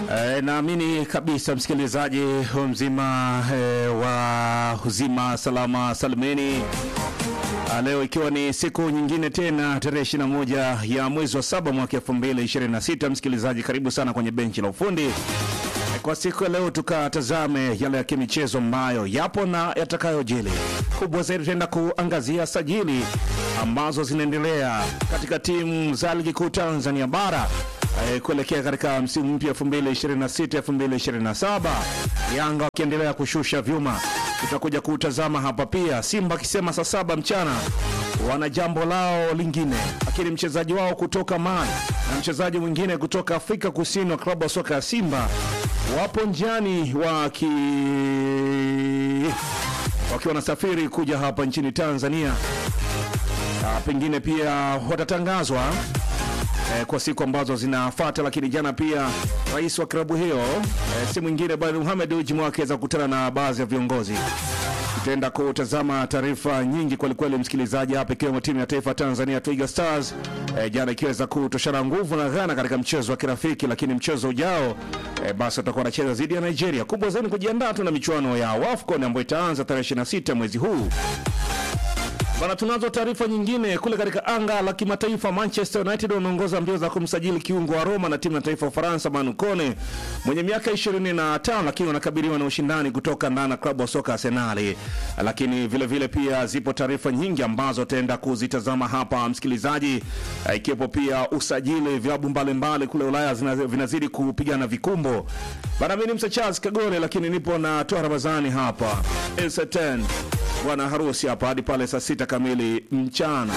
E, naamini kabisa msikilizaji mzima e, wa uzima salama salimeni. Ah, Leo ikiwa ni siku nyingine tena tarehe 21 ya mwezi wa saba mwaka 2026, msikilizaji, karibu sana kwenye benchi la ufundi. E, Kwa siku ya leo tukatazame yale ya kimichezo ambayo yapo na yatakayojili. Kubwa zaidi tutaenda kuangazia sajili ambazo zinaendelea katika timu za ligi kuu Tanzania bara eh, kuelekea katika msimu mpya 2026 2027, Yanga wakiendelea kushusha vyuma. Tutakuja kutazama hapa pia, Simba akisema saa saba mchana wana jambo lao lingine, lakini mchezaji wao kutoka Mali na mchezaji mwingine kutoka Afrika Kusini wa klabu ya soka ya Simba wapo njiani waki wakiwa wanasafiri kuja hapa nchini Tanzania. Ah, pengine pia watatangazwa eh, kwa siku ambazo zinafuata, lakini jana pia rais wa klabu hiyo eh, si mwingine bali Mohamed Dewji akaweza kukutana na baadhi ya viongozi. Tutaenda kutazama taarifa nyingi kwelikweli, msikilizaji, hapa ikiwemo timu ya taifa Tanzania Twiga Stars eh, jana ikiweza kutoshana nguvu na Ghana katika mchezo wa kirafiki, lakini mchezo ujao eh, basi watakuwa wanacheza dhidi ya Nigeria. Kubwa zaidi kujiandaa tu na michuano ya WAFCON ambayo itaanza tarehe 26 mwezi huu. Bana, tunazo taarifa nyingine kule katika anga la kimataifa. Manchester United wameongoza mbio za kumsajili kiungo wa Roma na timu ya taifa ya Ufaransa Manu Kone mwenye miaka 25, lakini wanakabiliwa na ushindani kutoka ndani ya klabu ya soka Arsenal. Lakini vile vile pia zipo taarifa nyingi ambazo tutaenda kuzitazama hapa msikilizaji, eh, ikiwepo pia usajili vilabu mbalimbali kule Ulaya zina- vinazidi kupigana vikumbo. Bana, mimi ni Msa Charles Kagore, lakini nipo na Toa Ramadhani hapa Elsaten bwana harusi hapa hadi pale saa sita kamili mchana.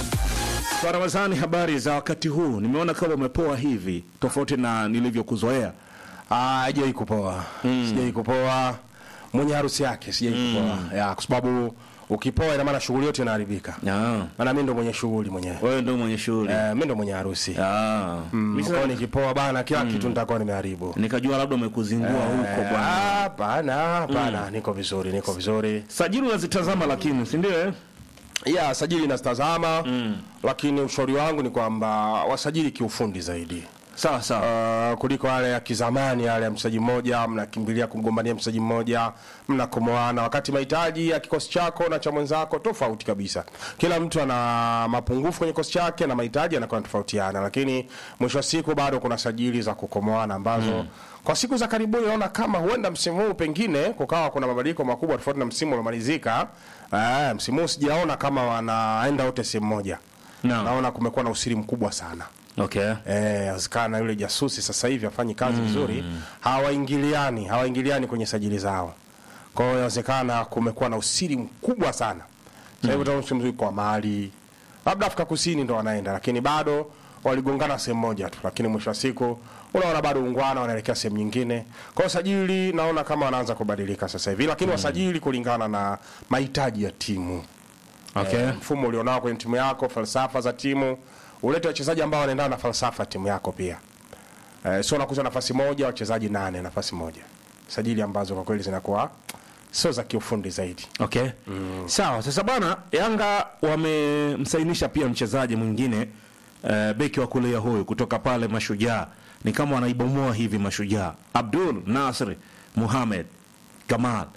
Kwa Ramadhani, habari za wakati huu? Nimeona kama umepoa hivi tofauti na nilivyokuzoea. Ah, hajai kupoa sijai kupoa mwenye harusi yake sijai kupoa ya kwa sababu ukipoa ina maana shughuli yote inaharibika Ah, maana mimi ndo mwenye shughuli mwenyewe wewe ndio mwenye shughuli. eh, mimi ndo mwenye harusi Ah, Mm, mimi kwa sasa hiyo nikipoa bana kila kitu nitakuwa nimeharibu nikajua labda umekuzingua huko Eh, bwana. ah, hapana hapana niko vizuri niko vizuri Sajili unazitazama lakini, si ndio? eh? ya sajili nazitazama lakini ushauri wangu ni kwamba wasajili kiufundi zaidi Sawa sawa. Uh, kuliko yale ya kizamani yale ya mchezaji mmoja mnakimbilia kumgombania mchezaji mmoja mnakomoana, wakati mahitaji ya kikosi chako na cha mwenzako tofauti kabisa. Kila mtu ana mapungufu kwenye kikosi chake na mahitaji yanakuwa yanatofautiana, lakini mwisho wa siku bado kuna sajili za kukomoana ambazo kwa siku za karibuni naona kama huenda msimu huu pengine kukawa kuna mabadiliko makubwa tofauti na msimu uliomalizika. Uh, msimu huu sijaona kama wanaenda wote sehemu moja. Naam. Naona kumekuwa na usiri mkubwa sana. Okay. Eh, azikana yule jasusi sasa hivi afanyi kazi vizuri, hawaingiliani hawaingiliani kwenye sajili zao. Kwa hiyo inawezekana kumekuwa na usiri mkubwa sana. Sasa hivi utaona msimu kwa Mali, labda Afrika Kusini ndo wanaenda, lakini bado waligongana sehemu moja tu, lakini mwisho wa siku unaona bado ungwana wanaelekea sehemu nyingine. Kwa hiyo sajili naona kama wanaanza kubadilika sasa hivi, lakini wasajili kulingana na mahitaji ya timu Okay. eh, mfumo ulionao kwenye timu yako, falsafa za timu, ulete wachezaji ambao wanaendana na falsafa ya timu yako pia. Eh, sio nakuza nafasi moja wachezaji nane nafasi moja, sajili ambazo kwa kweli zinakuwa sio za kiufundi zaidi. Okay. Sawa. Sasa bana, Yanga wamemsainisha pia mchezaji mwingine uh, beki wa kulia huyu kutoka pale Mashujaa, ni kama wanaibomoa hivi Mashujaa, Abdul Nasr Muhamed Kamal.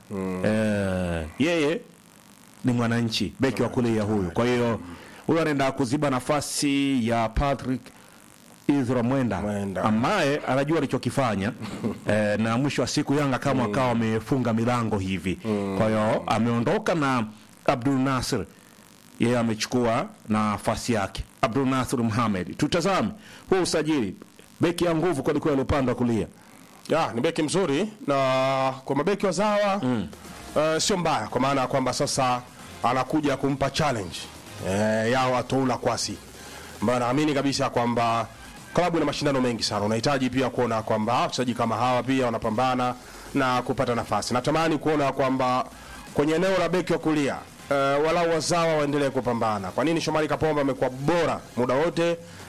Eh, yeye ni mwananchi beki wa kulia huyu, kwa hiyo huyu anaenda kuziba nafasi ya Patrick Izra Mwenda, Mwenda. ambaye anajua alichokifanya eh, na mwisho wa siku Yanga kama akawa amefunga milango hivi. Kwa hiyo ameondoka na Abdul Nasir, yeye amechukua nafasi yake Abdul Nasir Mohamed. Tutazame huu usajili, beki ya nguvu kwelikweli upande wa kulia. Ya, ni beki mzuri na kwa mabeki wazawa mm. uh, sio mbaya kwa maana ya kwamba sasa anakuja kumpa challenge eh, yao Atoula Kwasi ambayo naamini kabisa kwamba klabu ina mashindano mengi sana, unahitaji pia kuona kwamba wachezaji kama hawa pia wanapambana na kupata nafasi. Natamani kuona kwamba kwenye eneo la beki wa kulia uh, walau wazawa waendelee kupambana. Kwa nini Shomari Kapombe amekuwa bora muda wote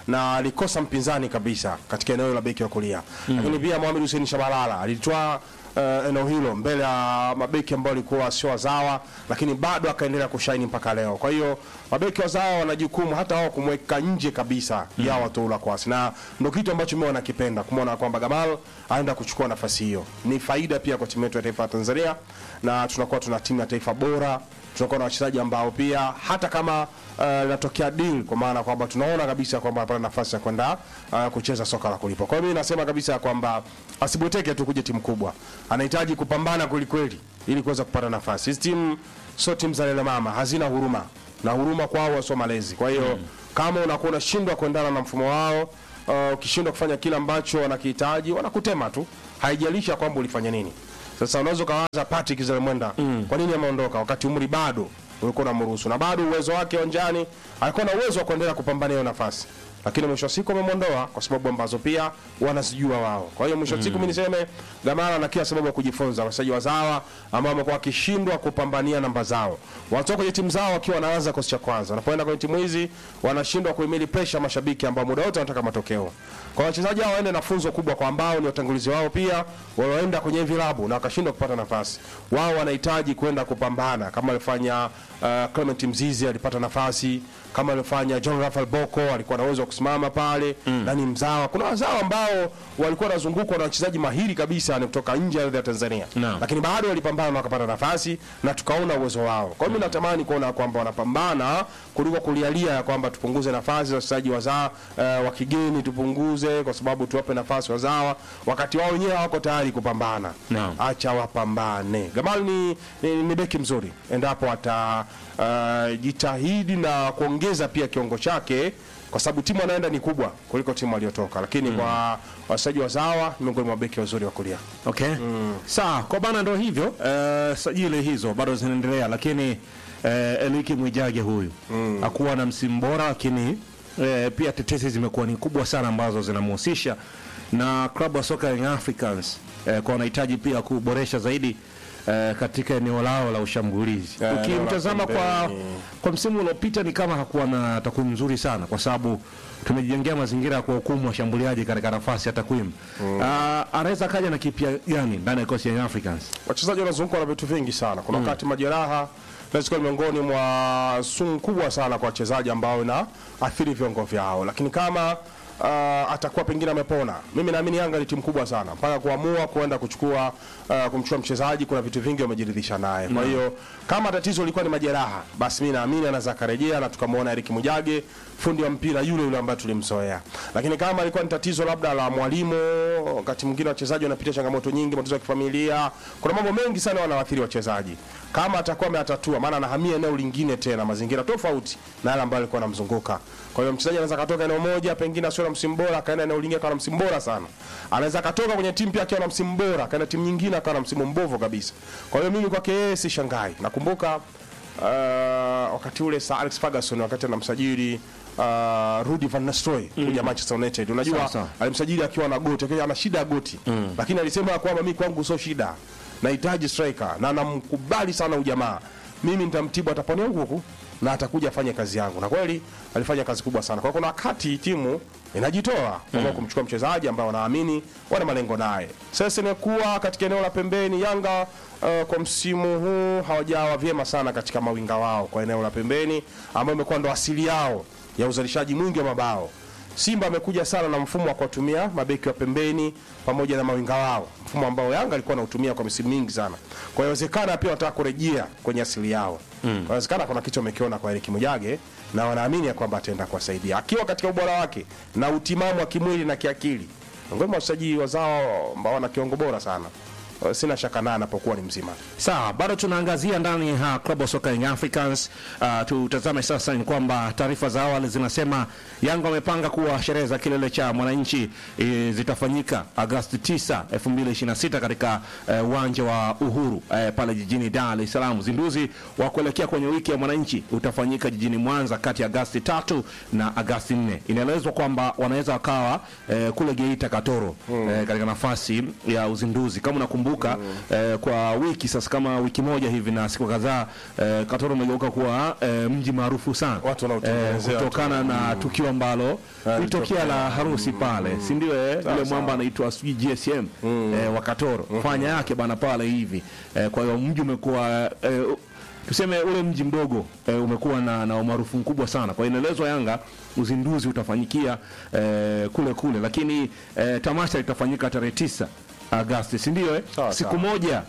na alikosa mpinzani kabisa katika eneo la beki wa kulia lakini pia Mohamed Hussein Shabalala alitwaa uh, eneo hilo mbele ya mabeki ambao walikuwa sio wazawa, lakini bado akaendelea kushaini mpaka leo. Kwa hiyo mabeki wazawa wana jukumu hata wao kumweka nje kabisa ya Watoula Kwasi, na ndio kitu ambacho mimi wanakipenda kumwona kwamba Gamal aenda kuchukua nafasi hiyo. Ni faida pia kwa timu yetu ya taifa ya Tanzania, na tunakuwa tuna timu ya taifa bora tunakuwa na wachezaji ambao pia hata kama uh, inatokea deal kwa maana kwamba tunaona kabisa kwamba anapata nafasi ya kwenda uh, kucheza soka la kulipwa. Kwa hiyo mimi nasema kabisa kwamba asibweteke tu kuja timu kubwa, anahitaji kupambana kweli kweli ili kuweza kupata nafasi. Hizi timu sio timu za lele mama, hazina huruma na huruma kwao sio malezi. Kwa hiyo kama unakuwa unashindwa kuendana na mfumo wao uh, ukishindwa kufanya kile ambacho wanakihitaji, wanakutema tu, haijalisha kwamba ulifanya nini. Sasa unaweza ukawaza Patrick Zelemwenda mm. kwa nini ameondoka wakati umri bado ulikuwa unamruhusu na bado uwezo wake uwanjani, alikuwa na uwezo wa kuendelea kupambania hiyo nafasi, lakini mwisho wa siku amemwondoa kwa sababu ambazo pia wanazijua wao. Kwa hiyo mwisho wa siku mimi niseme Gamara na kila sababu ya kujifunza, wachezaji wazawa ambao wamekuwa wakishindwa kupambania namba zao, wanatoka kwenye timu zao wakiwa wanaanza kosi cha kwanza, wanapoenda kwenye timu hizi wanashindwa kuhimili pressure mashabiki ambao muda wote wanataka matokeo. Kwa wachezaji hao waende na funzo kubwa kwa ambao ni watangulizi wao pia walioenda kwenye vilabu na wakashindwa kupata nafasi. Wao wanahitaji kwenda kupambana kama alifanya uh, Clement Mzizi alipata nafasi kama alifanya John Rafael Boko alikuwa na uwezo wa kusimama pale mm. na ni mzawa. Kuna wazawa ambao walikuwa wanazungukwa na wachezaji mahiri kabisa ni kutoka nje ya ardhi ya Tanzania Naam. lakini bado walipambana na wakapata nafasi na tukaona uwezo wao. Kwa hiyo mimi natamani kuona kwamba wanapambana kuliko kulialia ya kwamba tupunguze nafasi za wachezaji wazawa uh, wa kigeni tupunguze, kwa sababu tuwape nafasi wazawa, wakati wao wenyewe hawako tayari kupambana. Naam. Acha wapambane. Gamal ni, ni, ni beki mzuri endapo ata uh, jitahidi na kuongeza pia kiungo chake kwa sababu timu anaenda ni kubwa kuliko timu aliyotoka, lakini kwa wachezaji wazawa ni miongoni mwa beki wazuri wa kulia. Okay. Sawa, kwa bana ndo hivyo. Eh, sajili hizo bado zinaendelea lakini eh, Eliki Mwijage huyu hakuwa na msimu bora lakini eh, pia tetesi zimekuwa ni kubwa sana ambazo zinamhusisha na klabu ya soka Young Africans eh, kwa wanahitaji pia kuboresha zaidi eh, katika eneo lao la ushambulizi. Eh, Ukimtazama eneo la kwa pembeni. kwa msimu uliopita ni kama hakuwa na takwimu nzuri sana kwa sababu tumejengea mazingira ya kuwahukumu washambuliaji katika nafasi ya takwimu. Ah, anaweza kaja na kipya gani ndani ya kikosi ya Young Africans? wachezaji wanazungukwa na vitu vingi sana. Kuna wakati majeraha inaweza kuwa ni miongoni mwa sumu kubwa sana kwa wachezaji ambao ina athiri viungo vyao, lakini kama uh, atakuwa pengine amepona, mimi naamini Yanga ni timu kubwa sana mpaka kuamua kuenda kuchukua uh, kumchukua mchezaji, kuna vitu vingi wamejiridhisha naye. Kwa hiyo kama tatizo lilikuwa ni majeraha, basi mimi naamini anaweza akarejea na tukamwona Eric Mujage, fundi wa mpira yule yule ambaye tulimzoea. Lakini kama ilikuwa ni tatizo labda la mwalimu, wakati mwingine wachezaji wanapitia changamoto nyingi, matatizo ya kifamilia, kuna mambo mengi sana wanawaathiri wachezaji. Kama atakuwa ameyatatua, maana anahamia eneo lingine tena, mazingira tofauti na yale ambayo alikuwa anamzunguka. Kwa hiyo mchezaji anaweza katoka eneo moja, pengine asio na msimu bora, akaenda eneo lingine akawa na msimu bora sana. Anaweza katoka kwenye timu pia akiwa na msimu bora, akaenda timu nyingine akawa na msimu mbovu kabisa. Kwa hiyo mimi kwake yeye si shangai. Nakumbuka uh, wakati ule Sir Alex Ferguson wakati anamsajili uh, Rudy van Nistelrooy kuja Manchester United. Unajua Sawa, sawa. alimsajili akiwa na goti, akiwa ana shida ya goti. Lakini alisema kwamba mimi kwangu sio shida. Nahitaji striker na namkubali sana ujamaa. Mimi nitamtibu ataponia huku na atakuja afanye kazi yangu. Na kweli alifanya kazi kubwa sana. Kwa hiyo kuna wakati timu inajitoa kwa kumchukua mchezaji ambao wanaamini wana malengo naye. Sasa imekuwa katika eneo la pembeni Yanga uh, kwa msimu huu hawajawa vyema sana katika mawinga wao kwa eneo la pembeni ambao imekuwa ndo asili yao ya uzalishaji mwingi wa mabao. Simba amekuja sana na mfumo wa kuwatumia mabeki wa pembeni pamoja na mawinga wao, mfumo ambao Yanga alikuwa anautumia kwa misimu mingi sana. Kwa hiyo inawezekana pia wanataka kurejea kwenye asili yao. Mm. Inawezekana kuna kitu wamekiona kwa Eric Mujage na wanaamini ya kwamba ataenda kuwasaidia akiwa katika ubora wake na utimamu wa kimwili na kiakili. Miongoni mwa wachezaji wazao ambao wana kiwango bora sana. Uh, Sina shaka naye anapokuwa ni mzima. Sawa, bado tunaangazia ndani ya klabu ya soka Young Africans. Uh, tutazame sasa ni kwamba taarifa za awali zinasema Yanga wamepanga kuwa sherehe za kilele cha mwananchi e, zitafanyika Agosti 9, 2026 katika eh, uwanja wa Uhuru eh, pale jijini Dar es Salaam. Uzinduzi wa kuelekea kwenye wiki ya mwananchi utafanyika jijini Mwanza kati ya Agosti 3 na Agosti 4. Inaelezwa kwamba wanaweza wakawa eh, kule Geita Katoro eh, katika nafasi ya uzinduzi. Kama unakumbuka unakumbuka eh, kwa wiki sasa kama wiki moja hivi na siku kadhaa eh, Katoro umegeuka kuwa eh, mji maarufu sana Watu wanaotengenezea tu. kutokana na tukio ambalo litokea la harusi pale, si ndio? Eh, yule mwamba anaitwa sijui GSM eh, wa Katoro fanya yake bana pale hivi eh, kwa hiyo mji umekuwa eh, tuseme ule mji mdogo eh, umekuwa na, na umaarufu mkubwa sana. Kwa hiyo inaelezwa Yanga uzinduzi utafanyikia eh, kule kule, lakini eh, tamasha litafanyika tarehe tisa Agosti, si ndio? Eh? Sawa, siku sawa. moja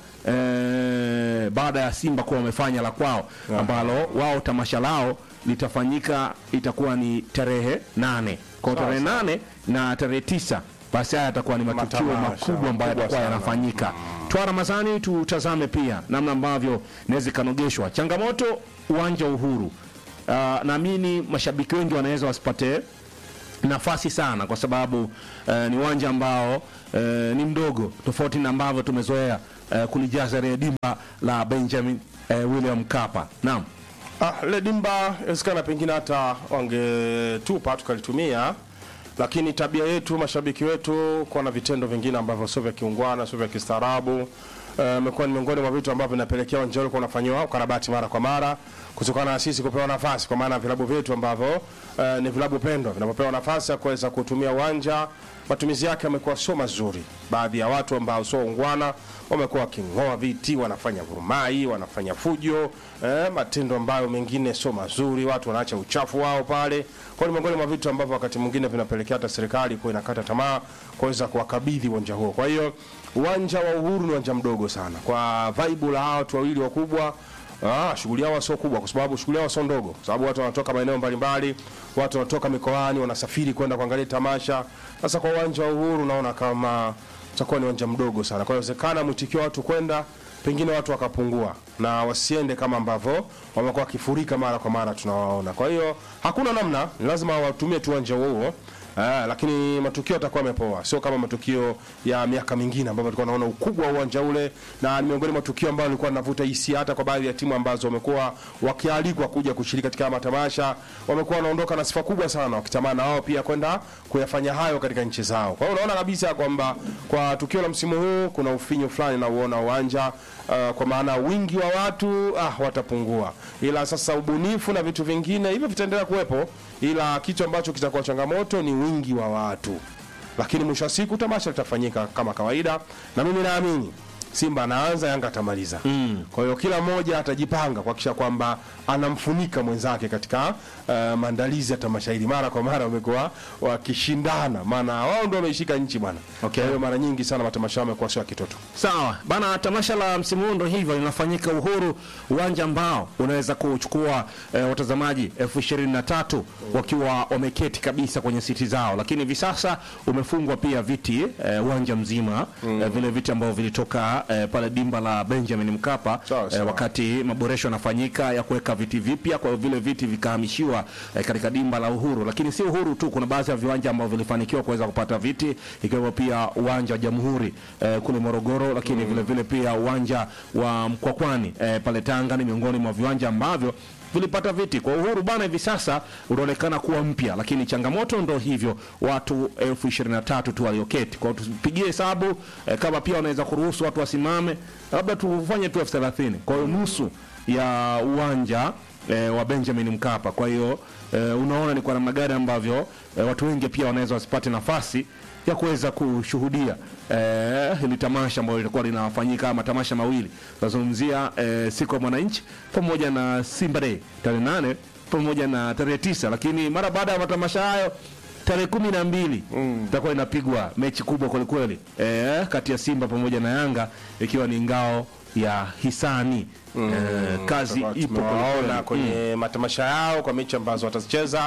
eh, baada ya Simba kuwa wamefanya la kwao ambalo wao tamasha lao litafanyika itakuwa ni tarehe nane kwa Sawa, tarehe sawa. nane na tarehe tisa basi haya yatakuwa ni matukio Matamasha, makubwa ambayo makubwa yatakuwa sana. yanafanyika. Twa Ramadhani, tutazame pia namna ambavyo inaweza ikanogeshwa changamoto uwanja wa Uhuru. Uh, naamini mashabiki wengi wanaweza wasipate nafasi sana kwa sababu eh, ni uwanja ambao eh, ni mdogo tofauti na ambavyo tumezoea eh, kulijaza ile dimba la Benjamin eh, William Mkapa. Naam. Ah, lile dimba inawezekana pengine hata wangetupa tukalitumia, lakini tabia yetu mashabiki wetu kuwa na vitendo vingine ambavyo sio vya kiungwana, sio vya kistaarabu eh, imekuwa ni miongoni mwa vitu ambavyo vinapelekea uwanja ule kuwa unafanyiwa ukarabati mara kwa mara kutokana na sisi kupewa nafasi, kwa maana vilabu vyetu ambavyo eh, ni vilabu pendwa vinapopewa nafasi ya kuweza kutumia uwanja matumizi yake yamekuwa sio mazuri. Baadhi ya watu ambao sio ungwana wamekuwa waking'oa viti, wanafanya vurumai, wanafanya fujo eh, matendo ambayo mengine sio mazuri. Watu wanaacha uchafu wao pale. Kwa hiyo ni miongoni mwa vitu ambavyo wakati mwingine vinapelekea hata serikali kuwa inakata tamaa kuweza kuwakabidhi uwanja huo. Kwa hiyo uwanja wa Uhuru ni uwanja mdogo sana kwa vaibu la hawa watu wawili wakubwa Ah, shughuli yao sio kubwa kwa sababu shughuli yao sio ndogo, kwa sababu watu wanatoka maeneo mbalimbali, watu wanatoka mikoani, wanasafiri kwenda kuangalia tamasha. Sasa kwa uwanja wa Uhuru naona kama utakuwa ni uwanja mdogo sana, kwa hiyo inawezekana mwitikio wa watu kwenda pengine watu wakapungua na wasiende kama ambavyo wamekuwa wakifurika mara kwa mara tunawaona. Kwa hiyo hakuna namna, ni lazima watumie tu uwanja huo. Ah, lakini matukio yatakuwa yamepoa, sio kama matukio ya miaka mingine ambapo tulikuwa tunaona ukubwa wa uwanja ule, na ni miongoni mwa matukio ambayo yalikuwa yanavuta hisia hata kwa baadhi ya timu ambazo wamekuwa wakialikwa kuja kushiriki katika haya matamasha, wamekuwa wanaondoka na sifa kubwa sana, wakitamani na wao pia kwenda kuyafanya hayo katika nchi zao. Kwa hiyo unaona kabisa kwamba kwa tukio la msimu huu kuna ufinyu fulani na uona uwanja uh, kwa maana wingi wa watu ah, watapungua, ila sasa ubunifu na vitu vingine hivyo vitaendelea kuwepo, ila kitu ambacho kitakuwa changamoto ni wingi wa watu, lakini mwisho wa siku tamasha litafanyika kama kawaida, na mimi naamini Simba anaanza, Yanga atamaliza. Mm. Kwa hiyo kila mmoja atajipanga kuhakikisha kwamba anamfunika mwenzake katika uh, maandalizi ya tamasha hili. Mara kwa mara wamekuwa wakishindana, maana wao ndio wameishika nchi bwana. Okay. Kwa hiyo mara nyingi sana matamasha yao yamekuwa sio ya kitoto. Sawa bana, tamasha la msimu huu ndo hivyo linafanyika Uhuru, uwanja ambao unaweza kuchukua eh, watazamaji elfu ishirini na tatu wakiwa wameketi kabisa kwenye siti zao, lakini hivi sasa umefungwa pia viti eh, uwanja mzima eh, vile viti ambavyo vilitoka eh, pale dimba la Benjamin Mkapa Sawa, eh, sawa. wakati maboresho yanafanyika ya kuweka viti vipya, kwa hiyo vile viti vikahamishiwa eh, katika dimba la Uhuru. Lakini si Uhuru tu, kuna baadhi ya viwanja ambavyo vilifanikiwa kuweza kupata viti, ikiwemo pia uwanja wa Jamhuri eh, kule Morogoro, lakini vile vile pia uwanja wa Mkwakwani eh, pale Tanga ni miongoni mwa viwanja ambavyo vilipata viti kwa Uhuru bana, hivi sasa unaonekana kuwa mpya, lakini changamoto ndo hivyo, watu elfu ishirini na tatu tu walioketi. Kwa hiyo tupigie hesabu eh, kama pia wanaweza kuruhusu watu wasimame, labda tufanye tu elfu thelathini kwa hiyo nusu ya uwanja eh, wa Benjamin Mkapa. Kwa hiyo eh, unaona ni kwa namna gani ambavyo eh, watu wengi pia wanaweza wasipate nafasi ya kuweza kushuhudia eh, hili tamasha ambalo litakuwa linafanyika matamasha mawili tunazungumzia eh, siku ya mwananchi pamoja na Simba Day tarehe nane pamoja na tarehe tisa lakini mara baada ya matamasha hayo tarehe kumi na mbili itakuwa inapigwa mechi kubwa kwelikweli eh, kati ya Simba pamoja na Yanga ikiwa ni ngao ya hisani eh, kazi Tutakuwa ipo tumewaona kwelikweli. kwenye matamasha yao kwa mechi ambazo watazicheza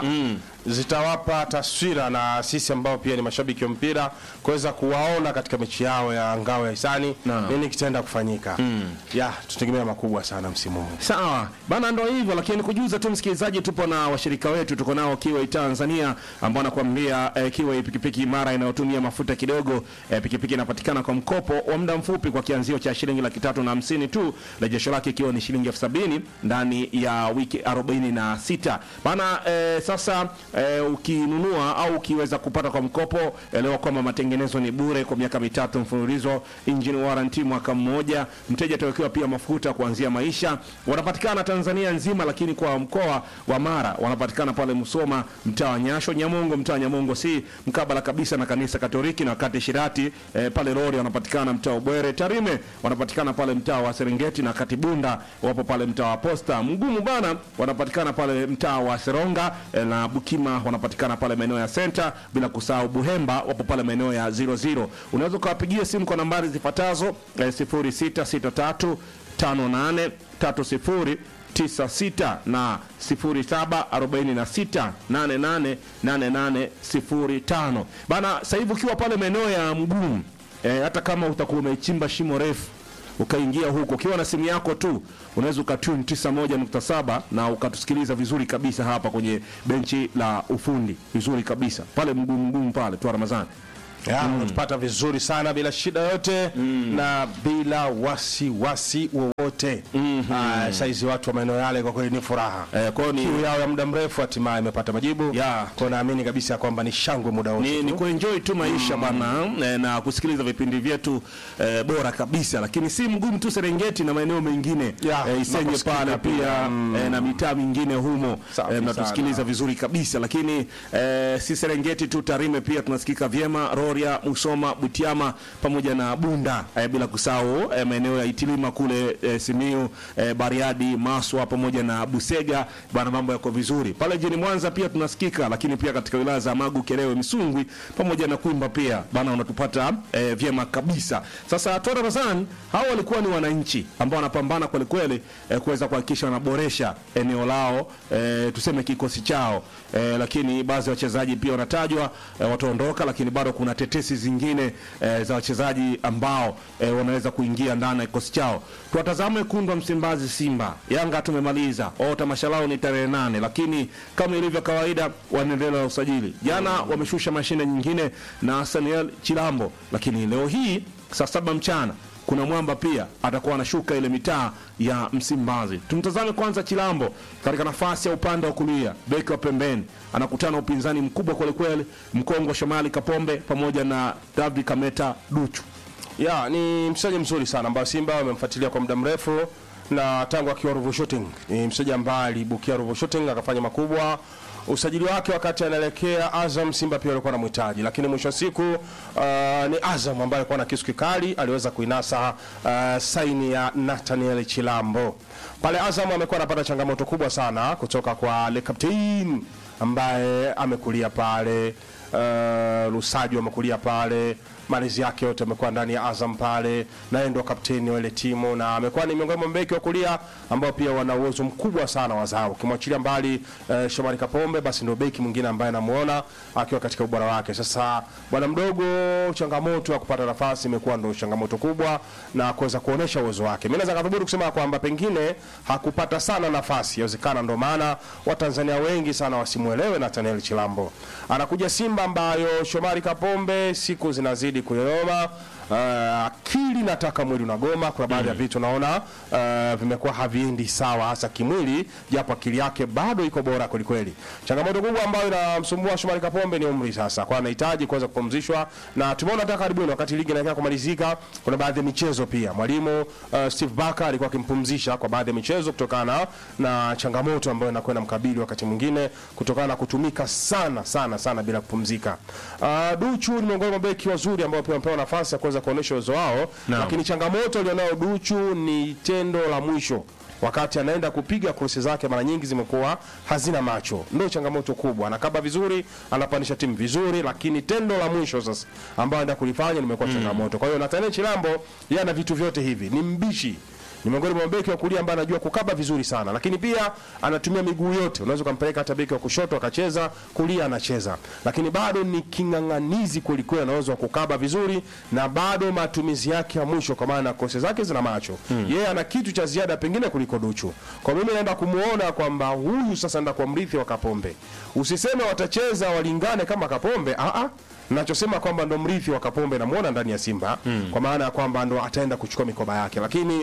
zitawapa taswira na sisi ambao pia ni mashabiki wa mpira kuweza kuwaona katika mechi yao ya ngao ya hisani Naam. nini kitaenda kufanyika ya tutegemea makubwa sana msimu huu Sawa bana, ndo hivyo lakini kujuza tu msikilizaji, tupo na washirika wetu, tuko nao Kiway Tanzania ambao anakuambia eh, Kiway pikipiki imara inayotumia mafuta kidogo. Eh, pikipiki inapatikana kwa mkopo wa muda mfupi kwa kianzio cha shilingi laki tatu na hamsini tu, rejesho lake ikiwa ni shilingi elfu sabini ndani ya wiki 46 bana. Eh, sasa eh, ukinunua au ukiweza kupata kwa mkopo, elewa kwamba matengenezo ni bure kwa miaka mitatu mfululizo, engine warranty mwaka mmoja, mteja atawekewa pia mafuta kuanzia maisha. Wanapatikana Tanzania nzima, lakini kwa mkoa wa Mara wanapatikana pale Musoma, mtaa wa Nyasho, Nyamongo, mtaa wa Nyamongo si mkabala kabisa na kanisa Katoliki, na wakati Shirati eh, pale Rori wanapatikana mtaa wa Bwere, Tarime wanapatikana pale mtaa wa Serengeti, na Katibunda wapo pale mtaa wa Posta, Mgumu bana wanapatikana pale mtaa wa Seronga eh, na Bukima wanapatikana pale maeneo ya Center, bila kusahau Buhemba wapo pale maeneo ya 00. Unaweza ukawapigia simu kwa nambari zifuatazo eh, 0663 58 30 96 na 0746888805 bana. Sasa hivi ukiwa pale maeneo ya Mgumu eh, hata kama utakuwa umechimba shimo refu ukaingia huko ukiwa na simu yako tu unaweza ukatune 91.7 na ukatusikiliza vizuri kabisa hapa kwenye benchi la ufundi vizuri kabisa pale Mgumu Mgumu pale tu Ramadhani. Ya, unatupata vizuri sana bila shida yote na bila wasiwasi wowote. Ah, saizi watu wa maeneo yale kwa kweli ni furaha. Eh, kwa hiyo ni Kiu yao ya muda mrefu hatimaye imepata majibu. Ya. Kwa naamini kabisa kwamba ni shangwe muda wote. ni, tu. ni kuenjoy tu maisha bana eh, na kusikiliza vipindi vyetu eh, bora kabisa, lakini si mgumu tu Serengeti na maeneo mengine Ya, eh, Isenye tunaposikika pale pia. pia eh, na mitaa mingine humo Safi eh, mnatusikiliza sana. vizuri kabisa, lakini eh, si Serengeti tu, Tarime pia tunasikika vyema, Rorya, Musoma, Butiama pamoja na Bunda eh, bila kusahau eh, maeneo ya Itilima kule eh, Simiu eh, Bariadi, Maswa pamoja na Busega bana, mambo yako vizuri pale jijini Mwanza pia tunasikika, lakini pia katika wilaya za Magu, Kerewe, Misungwi pamoja na Kwimba pia bana, unatupata eh, vyema kabisa. Sasa Tora Razan hao walikuwa ni wananchi ambao wanapambana kweli kweli eh, kuweza kuhakikisha wanaboresha eneo lao eh, tuseme kikosi chao eh, lakini baadhi ya wachezaji pia wanatajwa eh, wataondoka, lakini bado kuna tetesi zingine eh, za wachezaji ambao eh, wanaweza kuingia ndani ya kikosi chao. Tuwatazame wekundu wa Msimbazi, Simba. Yanga tumemaliza o, tamasha lao ni tarehe nane, lakini kama ilivyo kawaida wanaendelea na usajili. Jana wameshusha mashine nyingine na Saniel Chilambo, lakini leo hii saa saba mchana kuna mwamba pia atakuwa anashuka ile mitaa ya Msimbazi. Tumtazame kwanza Chilambo katika nafasi ya upande wa kulia, beki wa pembeni, anakutana na upinzani mkubwa kwelikweli, Mkongo Shomali Kapombe pamoja na David Kameta Duchu. Ya, ni mchezaji mzuri sana ambaye Simba wamemfuatilia kwa muda mrefu na tangu akiwa Ruvu Shooting. Ni mchezaji ambaye alibukia Ruvu Shooting akafanya makubwa. Usajili wake wakati anaelekea Azam, Simba pia walikuwa wanamhitaji, lakini mwisho wa siku uh, ni Azam ambaye alikuwa na kisu kikali, aliweza kuinasa uh, saini ya Nathaniel Chilambo. Pale Azam amekuwa anapata changamoto kubwa sana kutoka kwa Le Captain ambaye amekulia pale uh, Lusajo amekulia pale malezi yake yote amekuwa ndani ya Azam pale, naye ndo kapteni wa ile timu na amekuwa ni miongoni mwa mabeki wa kulia ambao pia wana uwezo mkubwa sana wa zao. Ukimwachilia mbali uh, Shomari Kapombe, basi ndio beki mwingine ambaye namuona akiwa katika ubora wake. Sasa bwana mdogo, changamoto ya kupata nafasi imekuwa ndo changamoto kubwa na kuweza kuonesha uwezo wake. Mimi naweza kadhubutu kusema kwamba pengine hakupata sana nafasi, inawezekana ndo maana Watanzania wengi sana wasimuelewe Nathaniel Chilambo. Anakuja Simba ambayo Shomari Kapombe siku zinazidi kuyoyoma. Uh, akili nataka mwili unagoma. Kuna baadhi ya vitu naona uh, vimekuwa haviendi sawa, hasa kimwili, japo akili yake bado iko bora kwelikweli. Changamoto kubwa ambayo inamsumbua Shomari Kapombe ni umri sasa, kwa anahitaji kuweza kupumzishwa, na tumeona hata karibuni wakati ligi inaelekea kumalizika, kuna baadhi ya michezo pia mwalimu uh, Steve Barker alikuwa akimpumzisha kwa baadhi ya michezo kutokana na changamoto ambayo inakuwa inamkabili wakati mwingine kutokana na kutumika sana sana sana bila kupumzika. Uh, Duchu ni miongoni mwa beki wazuri ambao pia wamepewa nafasi ya kuweza kuonesha uwezo wao, lakini changamoto alionao Duchu ni tendo la mwisho wakati anaenda kupiga krosi zake mara nyingi zimekuwa hazina macho, ndio changamoto kubwa. Anakaba vizuri, anapandisha timu vizuri, lakini tendo la mwisho sasa ambao anaenda kulifanya limekuwa changamoto. Kwa hiyo Nathaniel Chilambo yeye ana vitu vyote hivi, ni mbishi ni miongoni mwa beki wa kulia ambaye anajua kukaba vizuri sana, lakini pia anatumia miguu yote. Unaweza ukampeleka hata beki wa kushoto akacheza, kulia anacheza, lakini bado ni king'ang'anizi kweli kweli, anaweza kukaba vizuri na bado matumizi yake ya mwisho, kwa maana kose zake zina macho yeye ana kitu cha ziada pengine kuliko Duchu. Kwa mimi naenda kumuona kwamba huyu sasa anaenda kwa mrithi wa Kapombe. Usiseme watacheza walingane kama Kapombe, a a nachosema kwamba ndo mrithi wa Kapombe namuona ndani ya Simba kwa maana ya kwamba ndo ataenda kuchukua mikoba yake, lakini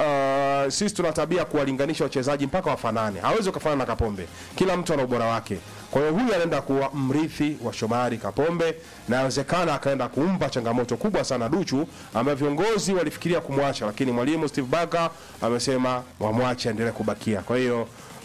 uh, sisi tuna tabia kuwalinganisha wachezaji mpaka wafanane. Hawezi kufanana na Kapombe, kila mtu ana ubora wake. Kwa hiyo huyu anaenda kuwa mrithi wa Shomari Kapombe, na inawezekana akaenda kumpa changamoto kubwa sana Duchu, ambayo viongozi walifikiria kumwacha, lakini mwalimu Steve Barker amesema wamwache aendelee kubakia. Kwa hiyo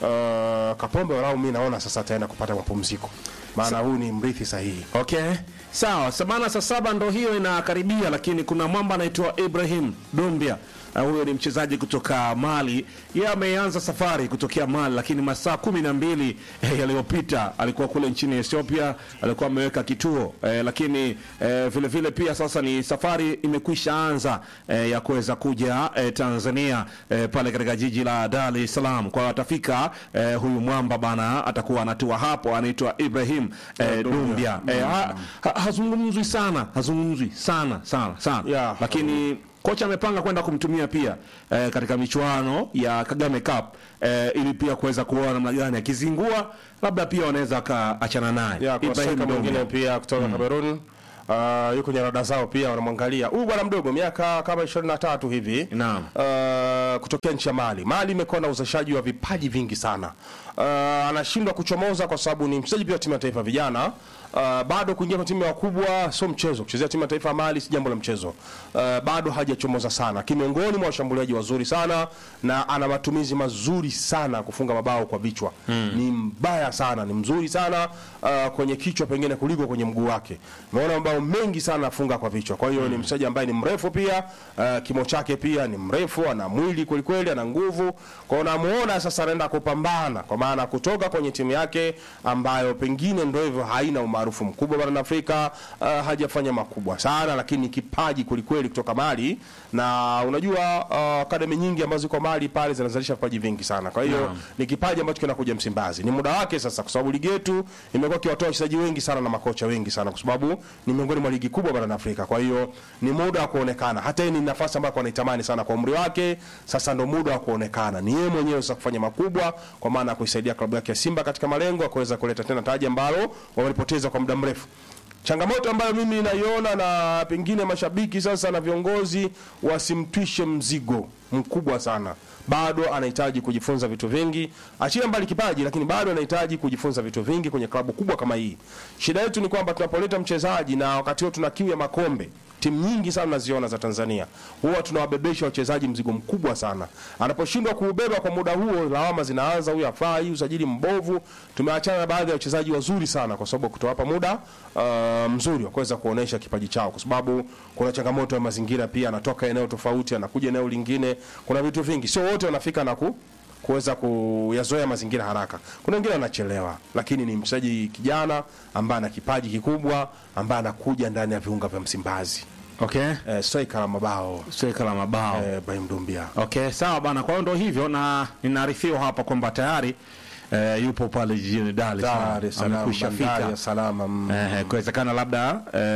uh, Kapombe walau mi naona sasa ataenda kupata mapumziko, maana huyu ni mrithi sahihi. Okay, sawa. Sabana saa saba ndo hiyo inakaribia, lakini kuna mwamba anaitwa Ibrahim Dumbia. Uh, huyo ni mchezaji kutoka Mali. Yeye ameanza safari kutokea Mali, lakini masaa kumi na mbili eh, yaliyopita alikuwa kule nchini Ethiopia, alikuwa ameweka kituo eh, lakini eh, vile vile pia sasa ni safari imekwisha anza eh, ya kuweza kuja eh, Tanzania eh, pale katika jiji la Dar es Salaam. Kwa hiyo atafika eh, huyu mwamba bana, atakuwa anatua hapo, anaitwa Ibrahim eh, Dumbia. Eh, ha, ha, hazungumzwi sana, hazungumzwi sana sana sana Yeah. lakini kocha amepanga kwenda kumtumia pia eh, katika michuano ya Kagame Cup eh, ili pia kuweza kuona namna gani akizingua, labda pia wanaweza akaachana naye ya kuna Ibrahim soka mwingine Dumbia. pia kutoka Cameroon Uh, yuko kwenye rada zao pia wanamwangalia huyu bwana mdogo miaka kama 23 hivi Naam. uh, kutokea nchi ya Mali. Mali imekuwa na uzalishaji wa vipaji vingi sana. Uh, anashindwa kuchomoza kwa sababu ni mchezaji pia wa timu ya taifa vijana. Uh, bado kuingia kwa timu ya wakubwa sio mchezo. Kuchezea timu ya taifa ya Mali si jambo la mchezo. Uh, bado hajachomoza sana. Kimiongoni mwa washambuliaji wazuri sana na ana matumizi mazuri sana kufunga mabao kwa vichwa. Ni mbaya sana, ni mzuri sana uh, kwenye kichwa pengine kuliko kwenye mguu wake. Umeona mabao mengi sana afunga kwa vichwa. Kwa hiyo ni mchezaji ambaye ni mrefu pia, uh, kimo chake pia ni mrefu, ana mwili kweli kweli, ana nguvu. Kwa hiyo namuona sasa anaenda kupambana kwa maana kutoka kwenye timu yake ambayo pengine ndio hivyo haina umaarufu mkubwa barani Afrika, uh, hajafanya makubwa sana, lakini kipaji kweli kweli kutoka Mali, na unajua uh, akademi nyingi ambazo ziko Mali pale zinazalisha vipaji vingi sana. Kwa hiyo ni kipaji ambacho kinakuja Msimbazi. Ni muda wake sasa, kwa sababu ligi yetu imekuwa ikiwatoa wachezaji wengi sana na makocha wengi sana, kwa sababu ni miongoni mwa ligi kubwa barani Afrika. Kwa hiyo ni muda wa kuonekana, hata yeye ni nafasi ambayo anaitamani sana kwa umri wake. Sasa ndo muda wa kuonekana, ni yeye mwenyewe sasa kufanya makubwa, kwa maana ya kuisaidia klabu yake ya Simba katika malengo ya kuweza kuleta tena taji ambalo wamelipoteza kwa muda mrefu. Changamoto ambayo mimi naiona na pengine mashabiki sasa na viongozi wasimtwishe mzigo mkubwa sana. Bado anahitaji kujifunza vitu vingi, achia mbali kipaji, lakini bado anahitaji kujifunza vitu vingi kwenye klabu kubwa kama hii. Shida yetu ni kwamba tunapoleta mchezaji na wakati huo tuna kiu ya makombe timu nyingi sana naziona za Tanzania huwa tunawabebesha wachezaji mzigo mkubwa sana. Anaposhindwa kuubeba kwa muda huo, lawama zinaanza, huyu hafai, usajili mbovu. Tumeachana na baadhi ya wachezaji wazuri sana kwa sababu kutowapa muda uh, mzuri wa kuweza kuonesha kipaji chao, kwa sababu kuna changamoto ya mazingira pia. Anatoka eneo tofauti, anakuja eneo lingine, kuna vitu vingi, sio wote wanafika na ku kuweza kuyazoea mazingira haraka. Kuna wengine wanachelewa, lakini ni mchezaji kijana ambaye ana kipaji kikubwa, ambaye anakuja ndani ya viunga vya Msimbazi. Okay, Eh, striker la mabao sweka la mabao eh, Ibrahim Dumbia. Okay, sawa bana. Kwa hiyo ndo hivyo, na ninaarifiwa hapa kwamba tayari eh, yupo pale jijini Dar es Salaam, Dar es Salaam, amekwisha bandari fika. ya salama. mm. Eh, kuwezekana labda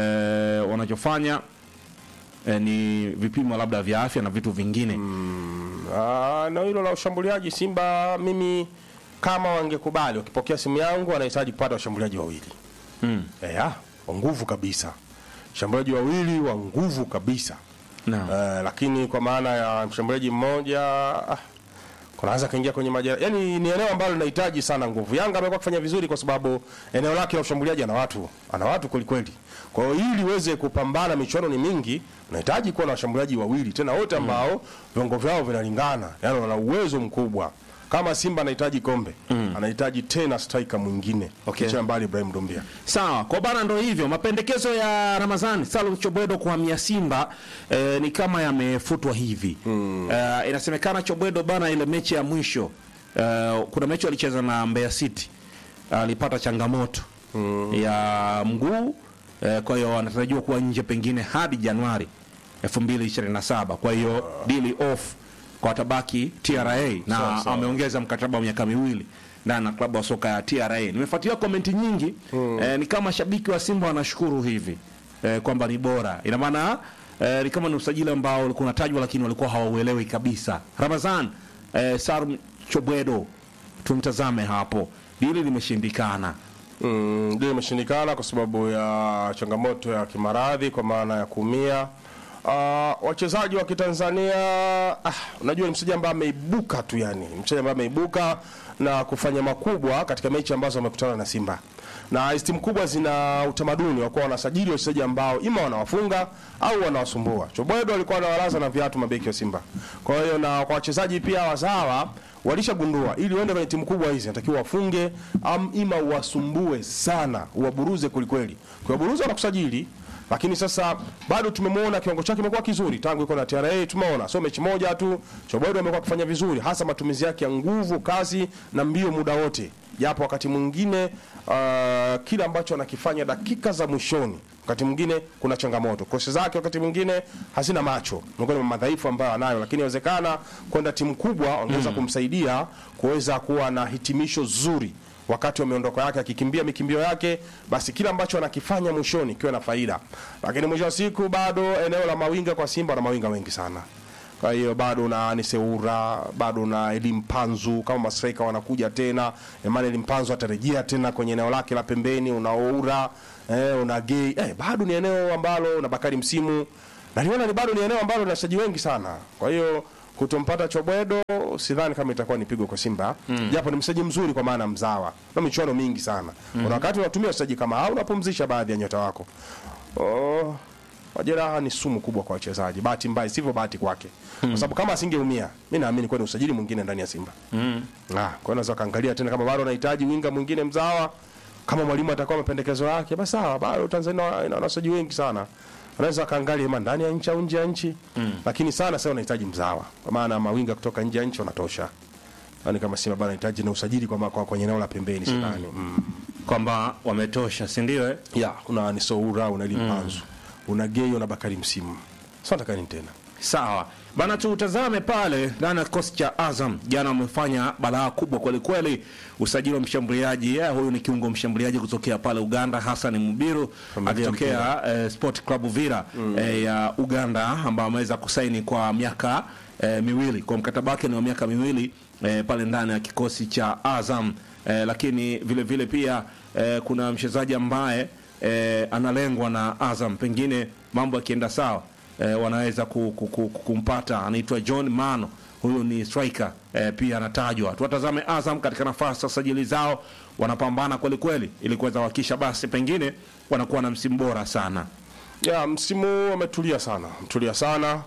eh, wanachofanya eh, ni vipimo labda vya afya na vitu vingine Ah, na hilo la ushambuliaji Simba, mimi kama wangekubali, wakipokea simu yangu, wanahitaji kupata washambuliaji wawili mm. eh, ah, wa nguvu kabisa, washambuliaji wawili wa nguvu kabisa Naam. Eh, lakini kwa maana ya mshambuliaji mmoja ah, kunaanza kaingia kwenye majera, yani ni eneo ambalo linahitaji sana nguvu. Yanga amekuwa kufanya vizuri kwa sababu eneo lake la ushambuliaji ana watu, ana watu kweli kweli. Kwa hiyo ili uweze kupambana, michuano ni mingi, unahitaji kuwa na washambuliaji wawili tena wote ambao viwango vyao vinalingana, yani wana uwezo mkubwa. Kama Simba anahitaji kombe, anahitaji tena striker mwingine, Okay. kicha mbali Ibrahim Dumbia. Sawa, kwa bana, ndo hivyo mapendekezo ya Ramazani Salum Chobwedo kuhamia Simba eh, ni kama yamefutwa hivi eh, inasemekana Chobwedo bana, ile mechi ya mwisho eh, kuna mechi walicheza na Mbeya City alipata changamoto ya mguu eh, kwa hiyo anatarajiwa kuwa nje pengine hadi Januari 2027 kwa hiyo deal off kwa tabaki TRA na Sawa, sawa. ameongeza mkataba wa miaka miwili ndani na klabu ya soka ya TRA. Nimefuatilia komenti nyingi eh, ni kama shabiki wa Simba wanashukuru hivi eh, kwamba ni bora. Ina maana eh, ni kama ni usajili ambao ulikuwa unatajwa lakini walikuwa hawauelewi kabisa. Ramazan eh, Salum Chobwedo tumtazame hapo, dili limeshindikana Mm, ndio imeshindikana kwa sababu ya changamoto ya kimaradhi kwa maana ya kuumia. Uh, wachezaji wa Kitanzania ah, unajua ni mchezaji ambaye ameibuka tu yani, mchezaji ambaye ameibuka na kufanya makubwa katika mechi ambazo wamekutana na Simba. Na hizi timu kubwa zina utamaduni wa kuwa wanasajili wachezaji ambao ima wanawafunga au wanawasumbua. Chobwedo alikuwa anawalaza na viatu mabeki wa Simba. Kwa hiyo na kwa wachezaji pia wazawa walishagundua ili uende kwenye timu kubwa hizi natakiwa wafunge am ima uwasumbue sana, uwaburuze kwelikweli. Kuwaburuza wanakusajili lakini sasa bado tumemwona kiwango chake kimekuwa kizuri tangu iko na TRA. Tumeona sio mechi moja tu, Chobodo amekuwa akifanya vizuri, hasa matumizi yake ya nguvu, kasi na mbio muda wote, japo wakati mwingine uh, kile ambacho anakifanya dakika za mwishoni wakati mwingine kuna changamoto. Kosi zake wakati mwingine hazina macho, miongoni mwa madhaifu ambayo anayo, lakini inawezekana kwenda timu kubwa wangeweza kumsaidia kuweza kuwa na hitimisho zuri wakati wa miondoko yake akikimbia mikimbio yake, basi kila ambacho anakifanya mwishoni kiwe na faida. Lakini mwisho wa siku bado eneo la mawinga kwa Simba na mawinga wengi sana. Kwa hiyo bado una Niseura, bado una Elim Panzu kama mastrika wanakuja tena. Emmanuel Mpanzu atarejea tena kwenye eneo lake la pembeni, una Oura, eh, una Gay. Eh, bado ni eneo ambalo na Bakari Msimu. Na niona ni bado ni eneo ambalo lina wachezaji wengi sana. Kwa hiyo kutompata Chobwedo sidhani kama itakuwa ni pigo kwa Simba mm. japo ni mchezaji mzuri kwa maana mzawa na michuano mingi sana mm. kuna wakati unatumia wachezaji kama hao unapumzisha baadhi ya nyota wako oh, majeraha ni sumu kubwa kwa wachezaji bahati mbaya sivyo bahati kwake mm. kwa sababu kama asingeumia mimi naamini kwa ni usajili mwingine ndani ya Simba mm. ah, kwa hiyo unaweza kaangalia tena kama bado anahitaji winga mwingine mzawa kama mwalimu atakuwa mapendekezo yake basi sawa bado Tanzania ina wachezaji wengi sana unaweza kaangalia ima ndani ya nchi au nje ya nchi mm. lakini sana sasa unahitaji mzawa kwa maana mawinga kutoka nje ya nchi wanatosha yani kama Simba bado anahitaji na usajili kwa, kwa kwenye eneo la pembeni sidhani mm. kwamba wametosha, si ndio? eh? ya una Nisoura una Limpanzu una Gay una Bakari Msimu sasa nataka nini tena Sawa bana, tutazame pale ndani ya kikosi cha Azam. Jana wamefanya balaa kubwa kwelikweli, usajili wa mshambuliaji eh, huyu ni kiungo mshambuliaji kutokea pale Uganda, Hassan Mubiru Familia akitokea eh, Sport Club Vira eh, ya Uganda, ambaye ameweza kusaini kwa miaka eh, miwili, kwa mkataba wake ni wa miaka miwili eh, pale ndani ya kikosi cha Azam eh, lakini vile vile pia eh, kuna mchezaji ambaye eh, analengwa na Azam, pengine mambo yakienda sawa eh, wanaweza ku, ku, ku, ku- kumpata. Anaitwa John Mano, huyu ni striker eh, pia anatajwa. Tuwatazame Azam katika nafasi za sajili zao, wanapambana kweli kweli ili kuweza kuhakikisha basi pengine wanakuwa na msimu bora sana. ya msimu huu wametulia sana mtulia sana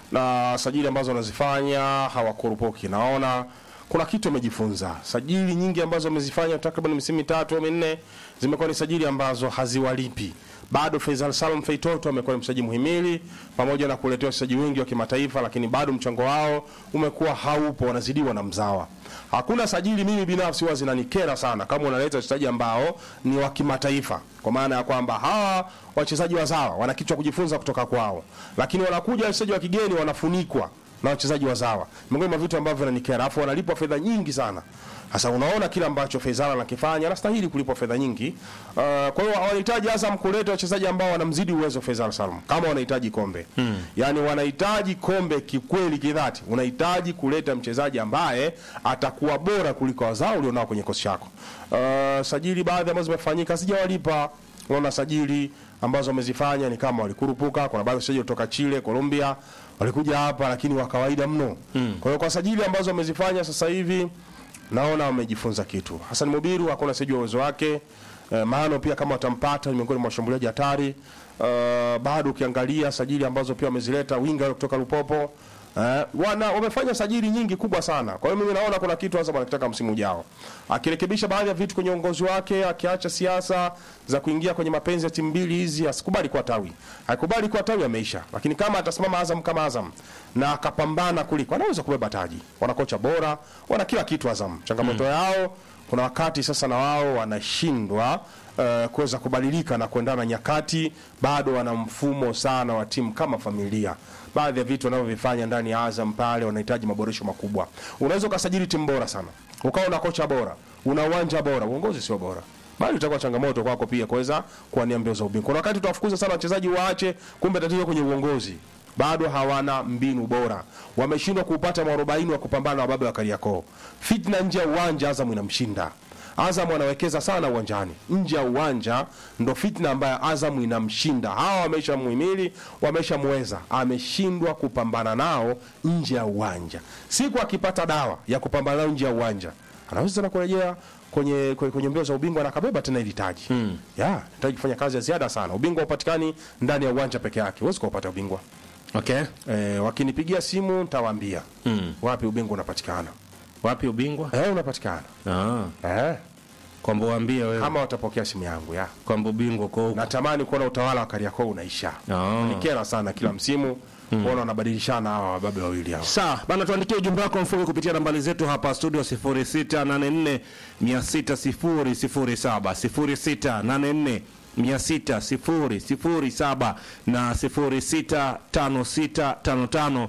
na sajili ambazo wanazifanya hawakurupuki naona kuna kitu wamejifunza sajili nyingi ambazo wamezifanya takriban misimu mitatu au minne zimekuwa ni sajili ambazo haziwalipi bado Faisal Salum Feitoto amekuwa ni mchezaji muhimili pamoja na kuletea wachezaji wengi wa kimataifa, lakini bado mchango wao umekuwa haupo, wanazidiwa na mzawa. Hakuna sajili mimi binafsi huwa zinanikera sana kama unaleta wachezaji ambao ni wa kimataifa, kwa maana ya kwamba hawa wachezaji wazawa wana kitu cha kujifunza kutoka kwao, lakini wanakuja wachezaji wa kigeni wanafunikwa na wachezaji wazawa. Miongoni mwa vitu ambavyo vinanikera, alafu wanalipwa fedha nyingi sana. Sasa unaona kile ambacho Faisal anakifanya, anastahili kulipwa fedha nyingi. Uh, kwa hiyo wanahitaji Azam kuleta wachezaji ambao wanamzidi uwezo Faisal Salum, kama wanahitaji kombe hmm. Yani wanahitaji kombe kikweli, kidhati. Unahitaji kuleta mchezaji ambaye atakuwa bora kuliko wazao ulionao kwenye kosi chako. Uh, sajili baadhi ambazo zimefanyika sijawalipa. Unaona sajili ambazo wamezifanya ni kama walikurupuka. Kuna baadhi ya wachezaji kutoka Chile, Colombia walikuja hapa, lakini wa kawaida mno hmm. Kwa hiyo kwa sajili ambazo wamezifanya sasa hivi naona wamejifunza kitu. Hassan Mubiru hakuna sijui uwezo wake. Uh, Mano pia kama watampata ni miongoni mwa washambuliaji hatari. Uh, bado ukiangalia sajili ambazo pia wamezileta winga kutoka Lupopo Uh, wana wamefanya sajili nyingi kubwa sana. Kwa hiyo mimi naona kuna kitu hasa wanakitaka msimu ujao. Akirekebisha baadhi ya vitu kwenye uongozi wake, akiacha siasa za kuingia kwenye mapenzi ya timu mbili hizi, asikubali kuwa tawi. Haikubali kuwa tawi ameisha. Lakini kama atasimama Azam kama Azam na akapambana kuliko, anaweza kubeba taji. Wana kocha bora, wana kila kitu Azam. Changamoto yao kuna wakati sasa na wao wanashindwa uh, kuweza kubadilika na kuendana na nyakati. Bado wana mfumo sana wa timu kama familia. Baadhi ya vitu wanavyovifanya ndani ya Azam pale wanahitaji maboresho makubwa. Unaweza ukasajili timu bora sana, ukawa na kocha bora, una uwanja bora, uongozi sio bora bali itakuwa changamoto kwako pia kuweza kuwania mbio za ubingwa. Kuna wakati utawafukuza sana wachezaji waache, kumbe tatizo kwenye uongozi bado hawana mbinu bora, wameshindwa kuupata mwarobaini wa kupambana na wababe wa Kariakoo. Fitna nje ya uwanja, Azam inamshinda Azam wanawekeza sana uwanjani. Nje ya uwanja ndo fitna ambayo Azam inamshinda. Hawa wameshamuhimili, wameshamweza, ameshindwa kupambana nao nje ya uwanja. Siku akipata dawa ya kupambana nao nje ya uwanja, anaweza tena kurejea kwenye, kwenye, kwenye mbio za ubingwa na akabeba tena ili taji mm. ya taji kufanya kazi ya ziada sana. Ubingwa upatikani ndani ya uwanja peke yake, huwezi kupata ubingwa Okay. e, wakinipigia simu nitawaambia Mm. wapi ubingwa unapatikana. Wapi ubingwa? Eh, unapatikana Ah, eh, kwamba uambie wewe kama watapokea simu yangu ya kwamba ubingwa uko huko. natamani kuona utawala wa Kariakoo unaisha. Ah. Nikera sana kila msimu kuona wanabadilishana hawa wababe wawili hawa. Sawa bana, tuandikie ujumbe wako mfupi kupitia nambari zetu hapa studio 0684 600 0684 600 na 065655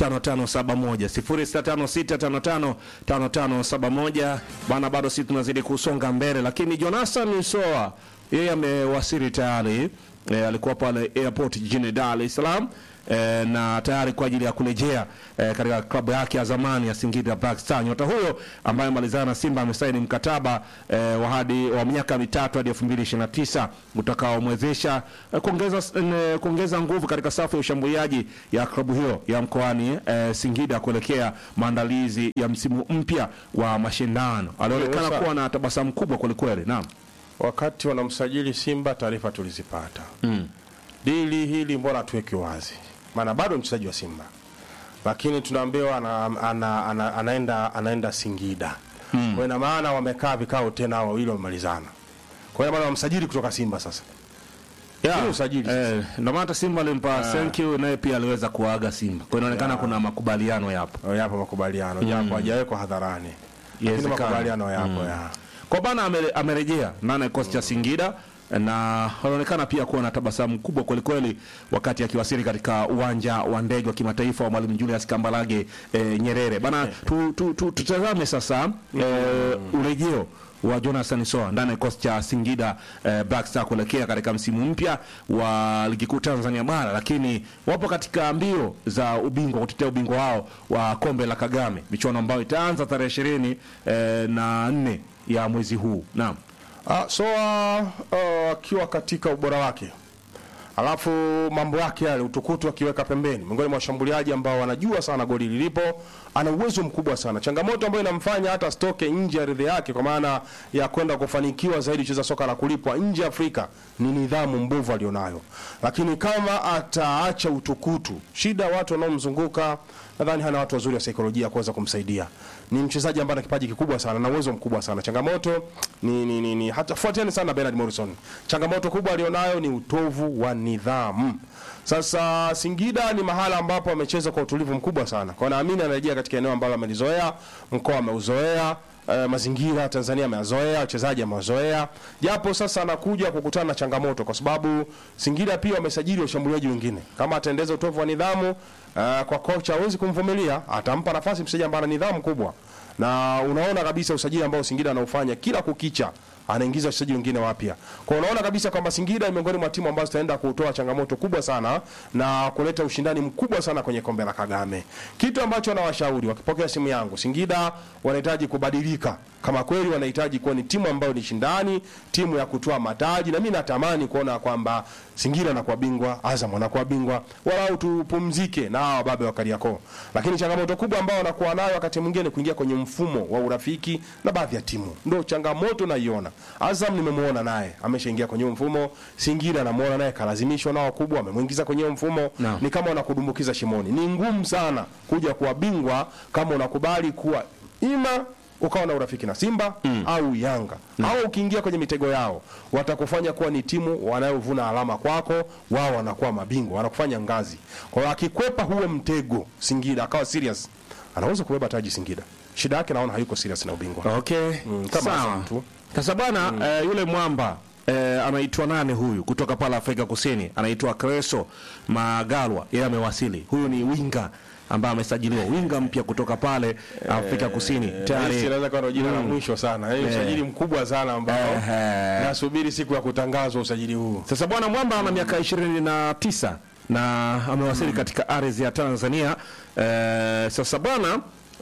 5571 0656555571 bana, bado sisi tunazidi kusonga mbele, lakini Jonathan Soa yeye amewasili tayari e, alikuwa pale airport jijini Dar es Salaam e, na tayari kwa ajili ya kurejea e, katika klabu yake ya zamani ya Singida Black Star. Nyota huyo ambaye amalizana na Simba amesaini mkataba e, wa hadi wa miaka mitatu hadi 2029 utakaomwezesha e, kuongeza e, kuongeza nguvu katika safu ya ushambuliaji ya klabu hiyo ya mkoani e, Singida kuelekea maandalizi ya msimu mpya wa mashindano. Alionekana Sasa- kuwa na tabasamu kubwa kwelikweli. Naam. Wakati wanamsajili Simba, taarifa tulizipata Mm. dili hili, mbona tuweke wazi, maana bado mchezaji wa Simba, lakini tunaambiwa ana, ana, ana, anaenda anaenda Singida mm. Kwa ina maana wamekaa vikao tena hao wawili wamemalizana, kwa ina maana wamsajili kutoka Simba sasa Yeah. Ili usajili Eh, ndio maana hata Simba alimpa thank you naye pia aliweza kuaga Simba. Kwa hiyo inaonekana kuna makubaliano yapo. yapo makubaliano japo hajawekwa hadharani, lakini Yawezekana. makubaliano yapo ya Kwa bana ame- amerejea ndani ya kikosi cha Singida na anaonekana pia kuwa na tabasamu kubwa kweli kweli wakati akiwasili katika uwanja wa ndege wa kimataifa wa Mwalimu Julius Kambarage eh, Nyerere. Bana tu, tu, tu, tutazame sasa eh, urejeo wa Jonathan Soa ndani ya kikosi cha Singida eh, Black Star kuelekea katika msimu mpya wa ligi kuu Tanzania bara, lakini wapo katika mbio za ubingwa kutetea ubingwa wao wa kombe la Kagame, michuano ambayo itaanza tarehe ishirini eh, na nne ya mwezi huu. Naam. Ah, Soa ah, akiwa katika ubora wake, alafu mambo yake yale utukutu akiweka pembeni, miongoni mwa washambuliaji ambao wanajua sana goli lilipo, ana uwezo mkubwa sana. Changamoto ambayo inamfanya hata stoke nje ya ardhi yake, kwa maana ya kwenda kufanikiwa zaidi kucheza soka la kulipwa nje ya Afrika, ni nidhamu mbovu alionayo. Lakini kama ataacha utukutu, shida watu wanaomzunguka, nadhani hana watu wazuri wa saikolojia kuweza kumsaidia. Ni mchezaji ambaye ana kipaji kikubwa sana na uwezo mkubwa sana. Changamoto ni, ni, ni, ni hata fuatieni sana Bernard Morrison. Changamoto kubwa alionayo ni utovu wa nidhamu. Sasa Singida ni mahala ambapo amecheza kwa utulivu mkubwa sana. Kwa naamini anarejea katika eneo ambalo amelizoea, mkoa ameuzoea, eh, mazingira ya Tanzania ameyazoea, wachezaji amewazoea. Japo sasa anakuja kukutana na changamoto kwa sababu Singida pia wamesajili washambuliaji wengine. Kama ataendeza utovu wa nidhamu eh, kwa kocha hawezi kumvumilia, atampa nafasi mchezaji ambaye ana nidhamu kubwa. Na unaona kabisa usajili ambao Singida anaufanya kila kukicha anaingiza wachezaji wengine wapya. Kwa unaona kabisa kwamba Singida ni miongoni mwa timu ambazo zitaenda kutoa changamoto kubwa sana na kuleta ushindani mkubwa sana kwenye kombe la Kagame. Kitu ambacho nawashauri wakipokea simu yangu, Singida wanahitaji kubadilika. Kama kweli wanahitaji kuwa ni timu ambayo ni shindani, timu ya kutoa mataji, na mimi natamani kuona kwamba Singida anakuwa bingwa, Azam anakuwa bingwa, walau tupumzike na hawa wababe wa Kariakoo. Lakini changamoto kubwa ambayo wanakuwa nayo wakati mwingine ni kuingia kwenye mfumo wa urafiki na baadhi ya timu, ndio changamoto naiona. Azam nimemuona naye ameshaingia kwenye huo mfumo, Singida namuona naye kalazimishwa na wakubwa, amemwingiza kwenye huo mfumo Naam. ni kama unakudumbukiza shimoni. Ni ngumu sana kuja kuwa bingwa kama unakubali kuwa ima ukawa na urafiki na Simba au Yanga au ukiingia kwenye mitego yao, watakufanya kuwa ni timu wanayovuna alama kwako, wao wanakuwa mabingwa, wanakufanya ngazi. Kwa hiyo akikwepa huo mtego Singida akawa serious, anaweza kubeba taji Singida. Shida yake naona hayuko serious na ubingwa. Okay. kama Sawa. Azam tu. Sasa bwana eh, yule mwamba eh, anaitwa nani huyu kutoka pale Afrika Kusini? Anaitwa Creso Magalwa. Yeye amewasili. Huyu ni winga ambaye amesajiliwa, winga mpya kutoka pale Afrika Kusini. Messi Tayari anaweza kuwa ndo jina la mwisho sana. Yaani usajili mkubwa sana ambao Ehe. nasubiri siku ya kutangazwa usajili huu. Sasa bwana Mwamba ana miaka ishirini na tisa na amewasili katika ardhi ya Tanzania. Eh, sasa bwana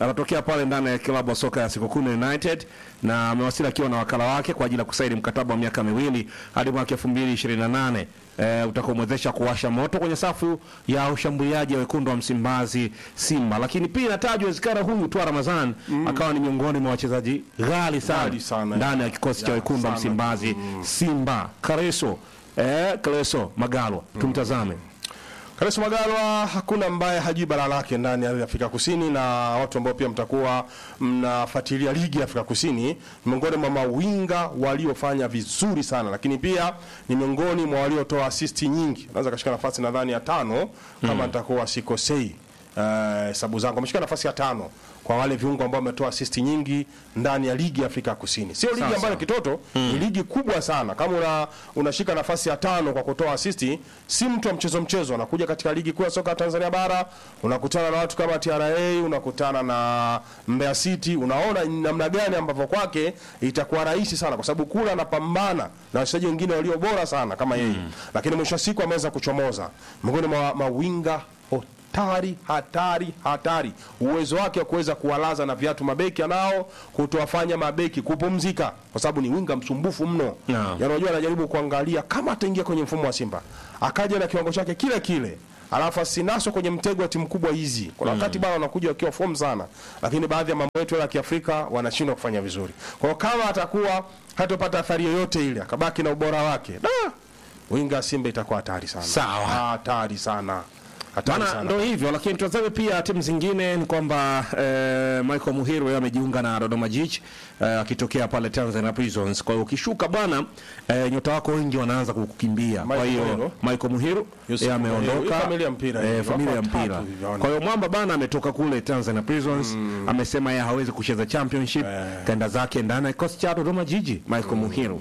anatokea pale ndani ya klabu ya soka ya Sekokune United na amewasili akiwa na wakala wake kwa ajili ya kusaini mkataba wa miaka miwili hadi mwaka 2028 eh, utakaomwezesha kuwasha moto kwenye safu ya ushambuliaji wa wekundu wa Msimbazi Simba. Lakini pia inatajwa wezekana huyu tu Ramadhan akawa ni miongoni mwa wachezaji ghali sana, Ghali sana. ndani ya kikosi cha Ya, wekundu wa sana. Msimbazi Simba. Kareso eh, Kareso Magalwa tumtazame. Kareso Magalwa hakuna ambaye hajui bara lake ndani ya Afrika Kusini, na watu ambao pia mtakuwa mnafuatilia ligi ya Afrika Kusini, ni miongoni mwa mawinga waliofanya vizuri sana, lakini pia ni miongoni mwa waliotoa asisti nyingi. Anaweza kashika nafasi nadhani ya tano kama nitakuwa sikosei eh, hesabu zangu, ameshika nafasi ya tano kwa wale viungo ambao wametoa asisti nyingi ndani ya ligi ya Afrika Kusini. Sio ligi Sawa, ambayo sawa. kitoto ni ligi kubwa sana. Kama una unashika nafasi ya tano kwa kutoa asisti, si mtu wa mchezo mchezo. Anakuja katika ligi kuu ya soka ya Tanzania bara, unakutana na watu kama TRA, unakutana na Mbeya City, unaona ni namna gani ambavyo kwake itakuwa rahisi sana, kwa sababu kula anapambana na wachezaji wengine walio bora sana kama yeye, lakini mwisho wa siku ameweza kuchomoza miongoni mwa mawinga hatari hatari hatari. Uwezo wake wa kuweza kuwalaza na viatu mabeki anao, kutowafanya mabeki kupumzika, kwa sababu ni winga msumbufu mno. Naam. Yaani unajua, anajaribu kuangalia kama ataingia kwenye mfumo wa Simba akaja na kiwango chake kile kile alafu asinaswe kwenye mtego wa timu kubwa hizi. Kuna wakati bana wanakuja wakiwa form sana, lakini baadhi ya mambo yetu ya Kiafrika wanashindwa kufanya vizuri. Kwa hiyo kama atakuwa hatopata athari yoyote ile, akabaki na ubora wake, da winga ya Simba itakuwa hatari sana, Sawa. hatari sana, hatari Maana sana. ndo hivyo, lakini tutazame pia timu zingine. Ni kwamba eh, Michael Muhiru yeye amejiunga na Dodoma Jiji eh, akitokea pale Tanzania Prisons. Kwa hiyo ukishuka bwana eh, nyota wako wengi wanaanza kukukimbia. Kwa Michael hiyo Muhiru? Michael Muhiru Yusuf yeye Muhiru. ameondoka, Hii familia ya mpira eh, hii, familia ya wako mpira. watatu hivi, Kwa hiyo mwamba bana ametoka kule Tanzania Prisons, amesema yeye hawezi kucheza championship, kaenda zake ndani ya kikosi cha Dodoma Jiji. Michael Muhiru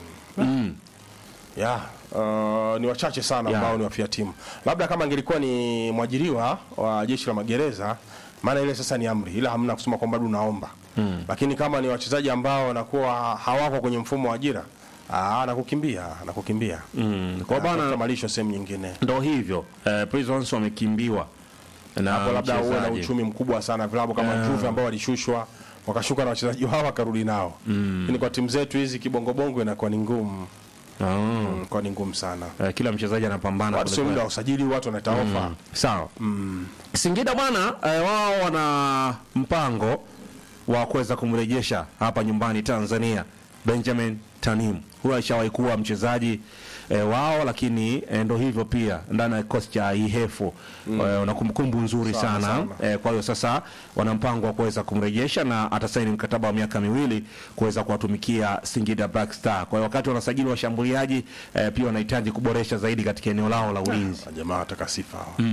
ya uh, ni wachache sana Ya. ambao ni wafia timu. Labda kama angelikuwa ni mwajiriwa wa jeshi la magereza, maana ile sasa ni amri, ila hamna kusema kwamba bado unaomba lakini kama ni wachezaji ambao wanakuwa hawako kwenye mfumo wa ajira, ah, anakukimbia anakukimbia mm. Kwa hiyo Anatafuta bana malisho sehemu nyingine ndo hivyo eh, Prisons wamekimbiwa na hapo, labda uwe na mchezaji. uchumi mkubwa sana, vilabu kama Juve ambao walishushwa wakashuka na wachezaji wao wakarudi nao, lakini kwa timu zetu hizi kibongobongo inakuwa ni ngumu, Ah. inakuwa ni ngumu sana. Eh, kila mchezaji anapambana Watu sio kweli muda kweli. wa usajili, watu wanaita ofa. Sawa. Singida bwana eh, wao wana mpango wa kuweza kumrejesha hapa nyumbani Tanzania Benjamin Tanim. Huyo alishawahi kuwa mchezaji eh, wao, lakini eh, ndo hivyo pia ndani ya kikosi cha Ihefu eh, una kumbukumbu nzuri Sana, sana, sana. Eh, kwa hiyo sasa wana mpango wa kuweza kumrejesha na atasaini mkataba wa miaka miwili kuweza kuwatumikia Singida Black Star. Kwa hiyo wakati wanasajili washambuliaji eh, pia wanahitaji kuboresha zaidi katika eneo lao la ulinzi. Ah, jamaa wataka sifa hawa.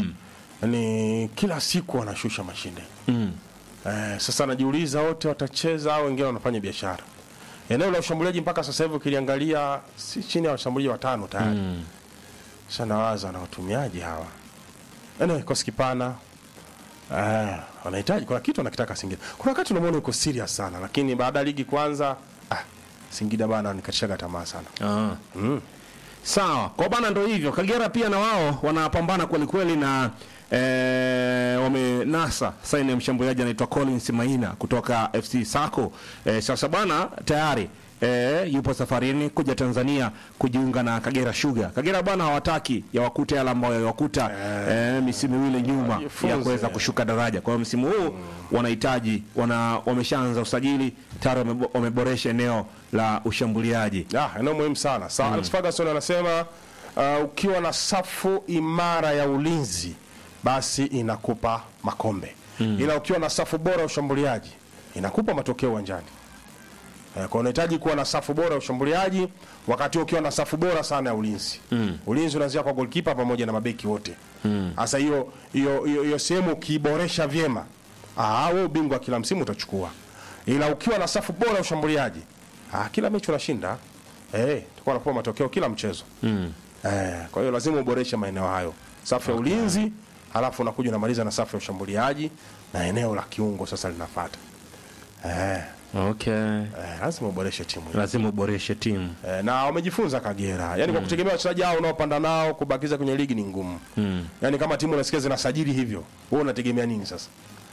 Yaani kila siku wanashusha mashine eh, sasa najiuliza wote watacheza au wengine wanafanya biashara. Eneo la ushambuliaji mpaka sasa hivi ukiliangalia si chini ya washambuliaji watano tayari. Sasa nawaza na watumiaji hawa. Yaani kikosi kipana eh, wanahitaji kuna kitu wanakitaka Singida. Kuna wakati unamwona yuko serious sana lakini baada ya ligi kuanza ah, Singida bana nikatishaga tamaa sana. Ah. Sawa, kwa bana ndo hivyo. Kagera pia na wao wanapambana kweli kweli na eh, wamenasa saini ya mshambuliaji anaitwa Collins Maina kutoka FC Sako. Eh, sasa bana tayari eh, yupo safarini kuja Tanzania kujiunga na Kagera Sugar. Kagera bwana hawataki yawakute yale ambayo yawakuta eh, misimu miwili nyuma ya Wajifunze. kuweza kushuka daraja. Kwa hiyo msimu huu wanahitaji wana wameshaanza usajili tayari wamebo- wameboresha eneo la ushambuliaji. Ah, eneo muhimu sana. Sa Alex Ferguson anasema uh, ukiwa na safu imara ya ulinzi basi inakupa makombe. Ila ukiwa na safu bora ya ushambuliaji inakupa matokeo uwanjani. Eh, kwa unahitaji kuwa na safu bora ya ushambuliaji wakati huo ukiwa na safu bora sana ya ulinzi. Ulinzi unaanzia kwa goalkeeper pamoja na mabeki wote. Sasa hiyo hiyo hiyo hiyo sehemu ukiiboresha vyema, ah, wewe ubingwa kila msimu utachukua. Ila ukiwa na safu bora ya ushambuliaji, ah, kila mechi unashinda. Eh, tutakuwa nakupa matokeo kila mchezo. Eh, kwa hiyo lazima uboreshe maeneo hayo. Safu ya ulinzi, halafu unakuja unamaliza na safu ya ushambuliaji na eneo la kiungo sasa linafuata. Eh, Okay. eh, lazima uboreshe timu. hiyo. Lazima uboreshe timu. Eh, na wamejifunza Kagera. Yaani kwa kutegemea wachezaji hao unaopanda nao kubakiza kwenye ligi ni ngumu. Yaani kama timu unasikia zinasajili hivyo, wewe unategemea nini sasa?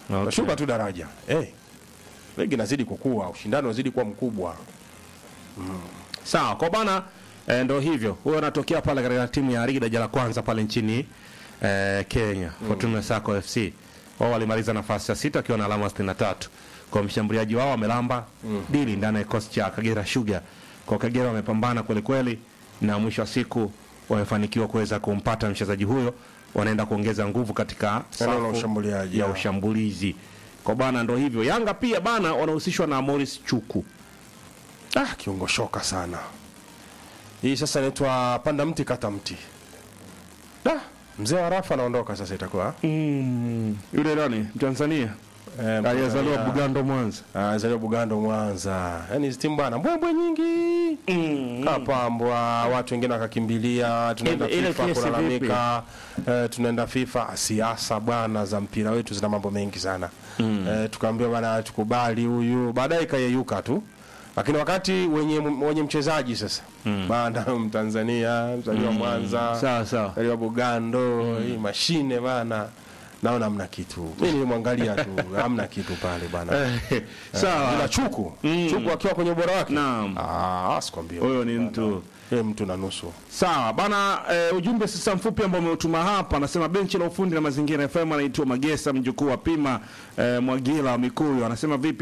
Okay. Tunashuka tu daraja. Eh. Ligi inazidi kukua, ushindani unazidi kuwa mkubwa. Sawa, kwa bana e, ndo hivyo. Huyo anatokea pale katika timu ya ligi daraja la kwanza pale nchini e, Kenya, Fortuna Sacco FC. Wao walimaliza nafasi ya sita wakiwa na alama 63. Kwa mshambuliaji wao wamelamba dili ndani ya kikosi cha Kagera Sugar. Kwa Kagera wamepambana kweli kweli na mwisho wa siku wamefanikiwa kuweza kumpata mchezaji huyo, wanaenda kuongeza nguvu katika Eneo la safu ushambuliaji, ya ya. ushambulizi. Kwa bana ndo hivyo. Yanga pia bana wanahusishwa na Morris Chuku. Ah, kiungo shoka sana. Hii sasa inaitwa panda mti kata mti. Da, mzee wa Rafa anaondoka sasa itakuwa. Mm, yule nani Mtanzania Eh, aliyezaliwa Mtanzania. Bugando Mwanza. Ah, zaliwa Bugando Mwanza. Yaani hizi timu bwana mbwembwe nyingi. Kapambwa, watu wengine wakakimbilia, tunaenda Ile- ile FIFA kesi kulalamika, eh, tunaenda FIFA. Siasa bwana za mpira wetu zina mambo mengi sana. Eh, tukaambiwa bwana tukubali huyu, baadaye ikayeyuka tu. Lakini wakati wenye wenye mchezaji sasa bana Mtanzania, mzaliwa Mwanza, Sawa sawa. zaliwa Bugando, hii mashine bana. Naona hamna kitu. Mimi nilimwangalia tu, hamna kitu pale bana. Sawa. Ila Chuku, Chuku akiwa kwenye ubora wake. Naam. Ah, sikwambia. Huyo ni mtu. Yeye mtu na nusu. Sawa bana, e, ujumbe sasa mfupi ambao umeutuma hapa, anasema benchi la ufundi na mazingira FM, anaitwa Magesa mjukuu wa Pima e, Mwagila wa Mikuyu, anasema vipi